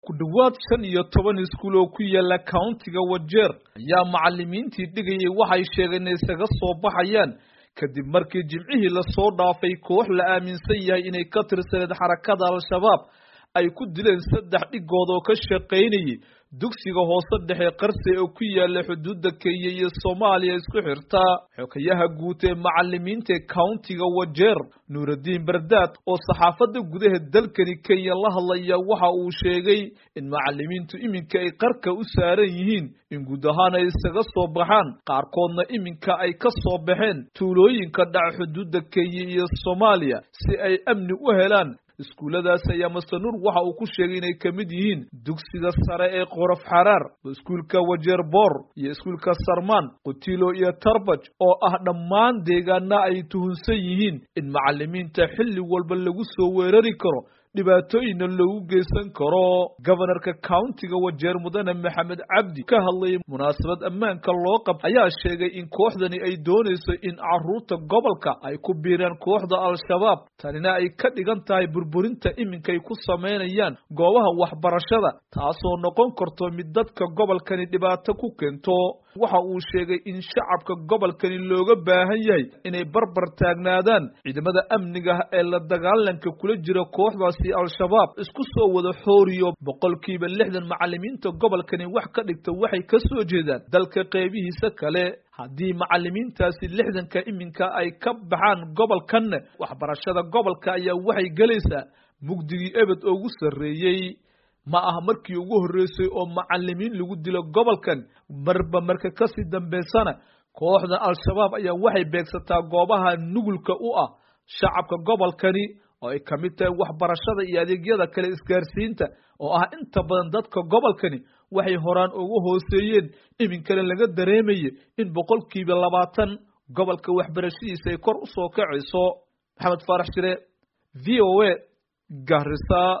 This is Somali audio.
ku dhowaad shan iyo toban iskuul oo ku yaala countiga wajeer ayaa macalimiintii dhigayay waxay sheegeen inay isaga soo baxayaan kadib markii jimcihii lasoo dhaafay koox la aaminsan yahay inay ka tirsaneed xarakada al-shabaab ay ku dileen saddex dhigood oo ka shaqaynayay dugsiga hoose dhexe qarse oo ku yaala xuduudda kenya iyo soomaaliya isku xirta xogayaha guud ee macalimiinta countiga wajeer nuuraddiin bardaad oo saxaafadda gudaha dalkani kenya la hadlaya waxa uu sheegay in macalimiintu iminka ay qarka u saaran yihiin in guud ahaan ay isaga soo baxaan qaarkoodna iminka ay ka soo baxeen tuulooyinka dhaca xuduudda kenya iyo soomaaliya si ay amni u helaan iskuulladaas ayaa masanuur waxa uu ku sheegay inay ka mid yihiin dugsiga sare ee qorof xaraar iskuulka wajeer boor iyo iskuulka sarmaan qutilo iyo tarbaj oo ah dhammaan deegaana ay tuhunsan yihiin in macalimiinta xilli walba lagu soo weerari karo dhibaatooyinna loogu geysan karo gobanarka countiga wajeer mudane maxamed cabdi ka hadlayay munaasabad ammaanka loo qab ayaa sheegay in kooxdani ay doonayso in caruurta gobolka ay ku biiraan kooxda al-shabaab tanina ay ka dhigan tahay burburinta iminkay ku samaynayaan goobaha waxbarashada taasoo noqon karto mid dadka gobolkani dhibaato ku keento waxa uu sheegay in shacabka gobolkani looga baahan yahay inay barbar taagnaadaan ciidamada amniga ee la dagaalanka kula jira kooxdaasi al-shabaab isku soo wada xooriyo boqolkiiba lixdan macalimiinta gobolkani wax ka dhigta waxay ka soo jeedaan dalka qeybihiisa kale haddii macalimiintaasi lixdanka iminka ay ka baxaan gobolkanna waxbarashada gobolka ayaa waxay gelaysaa mugdigii ebed ugu sarreeyey ma aha markii ugu horreysay oo macalimiin lagu dilo gobolkan marba marka kasii dambaysana kooxda al-shabaab ayaa waxay beegsataa goobaha nugulka u ah shacabka gobolkani oo ay ka mid tahay waxbarashada iyo adeegyada kale isgaarsiinta oo ah inta badan dadka gobolkani waxay horaan ugu hooseeyeen iminkana laga dareemaya in boqolkiiba labaatan gobolka waxbarashadiisa ay kor u soo kacayso maxamed faarax shire v o a garisa